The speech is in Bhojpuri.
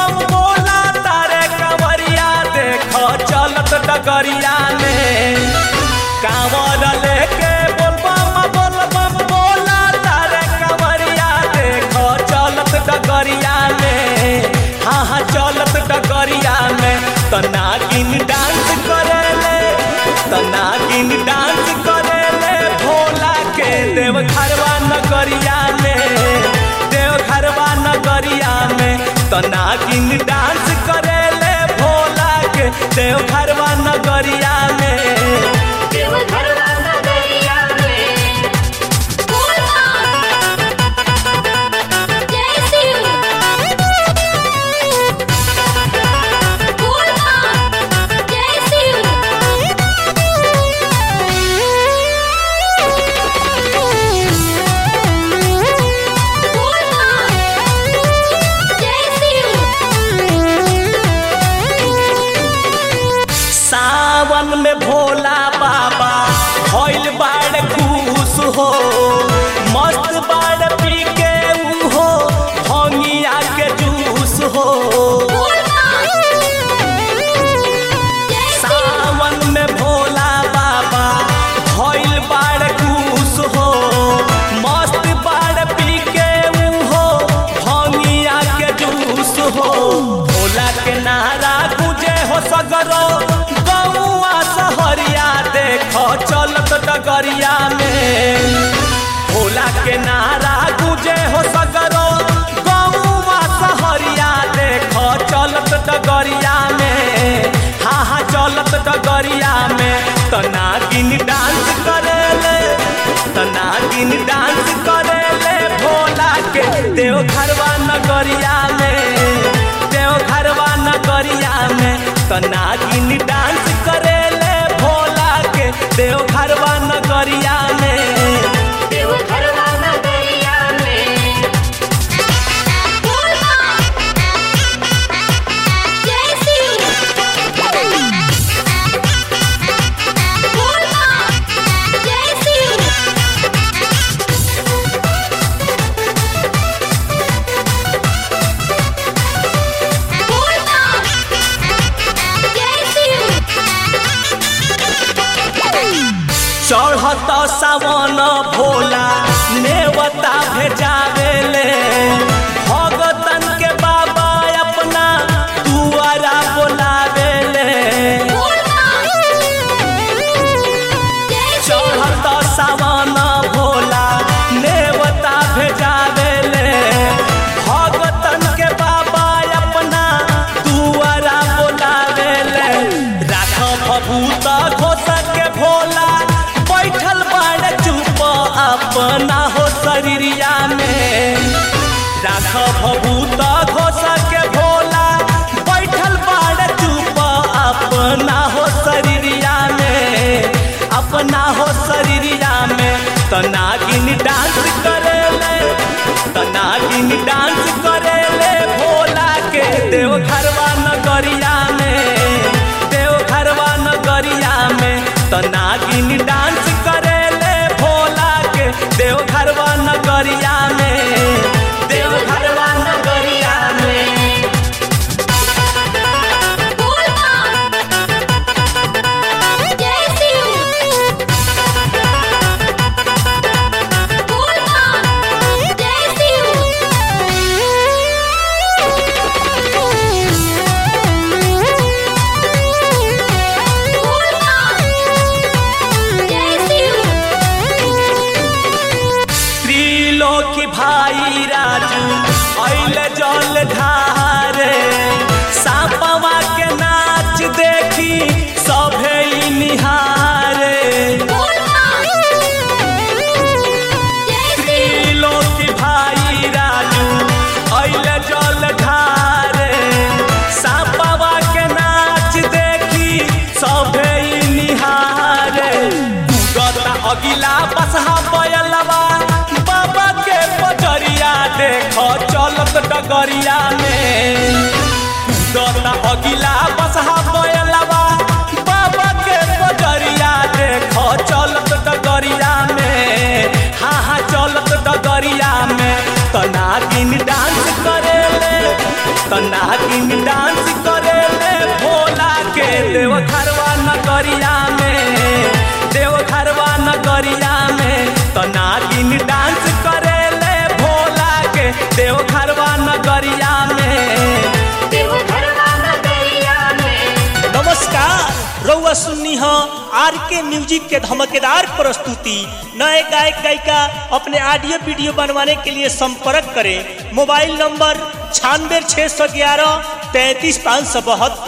बम बोला तारे कंवरिया देखो चलत डगरिया में कांवर लेके बोल बम बोल बम बोला तारे कंवरिया देखो चलत डगरिया में हाँ हाँ चलत डगरिया में तो नागिन डांस करेले तो नागिन डांस करेले भोला के देव घरवा नगरिया में देव घरवा नगरिया में तो नागिन डांस करेले भोला के देव घरवा नगरिया में देवघरवा नगरिया में बोलबा जय शिव बोलबा जय शिव बोलबा जय शिव सावन में भोला बाबा भइल बाड़ खुश हो मस्त बाड़ पी के ऊ हो भंगिया के जूस हो सावन में भोला बाबा भइल बाड़ खुश हो मस्त बाड़ पी के ऊ हो भंगिया के जूस हो भोला के नारा गुजे हो सगरो गौआ सहरिया देखो चलत डगरिया में भोला के नारा गुजे हो सगरो गौआ सहरिया देखो चलत डगरिया में हाँ हाँ चलत डगरिया में तो नागिन डांस करेले तो नागिन डांस करेले भोला के देव घरवा नगरिया में देव घरवा नगरिया में तो नागिन डांस करेले भोला के देव घरवा नगरिया में देवघरवा नगरिया में बोलबा जय शिव बोलबा जय शिव बोलबा जय शिव चढ़त सावन भोला नेवता भेजावेले भगतन के बाबा अपना दुआरा बोलावेले चढ़त सावन भोला नेवता भेजावेले भगतन के बाबा अपना दुआरा बोलावेले राख भभूत घोष के भोला बैठल बाड़ चुप अपना हो शरीरिया में राख भभूत घोष के भोला बैठल बाड़ चुप अपना हो शरीरिया में अपना हो शरीरिया में तो नागिन डांस करेले तो नागिन डांस करेले भोला के देव घरवा नगरिया में देव घरवा नगरिया में तो नागिन डांस करेले भोला के देव घरवा नगरिया में देव घरवा नगरिया में बोलबा जय शिव बोलबा जय शिव बोलबा जय शिव त्रिलोकी भाई राजू ऐल जल ढारे सापवा के नाच देखी सभे ई निहारे त्रिलोकी भाई राजू ऐल जल ढारे सापवा के नाच देखी सभे ई निहारे गता अगिला बसहा बयलवा बाबा के पजरिया देखो चलत डगरिया में गता अगिला बसहा बयलवा बाबा के पजरिया देखो चलत डगरिया में हाँ हाँ चलत डगरिया में तो नागिन डांस करेले तो नागिन डांस करे ले भोला के देव घरवा नगरिया में देव घरवा नगरिया में तो नागिन डांस करे ले भोला के देव घरवा नगरिया में देवघरवा नगरिया में नमस्कार रउआ सुन्नी ह आर के म्यूजिक के धमकेदार प्रस्तुति नए गायक गायिका अपने ऑडियो वीडियो बनवाने के लिए संपर्क करें मोबाइल नंबर छियानवे छः सौ ग्यारह तैंतीस पाँच सौ बहत्तर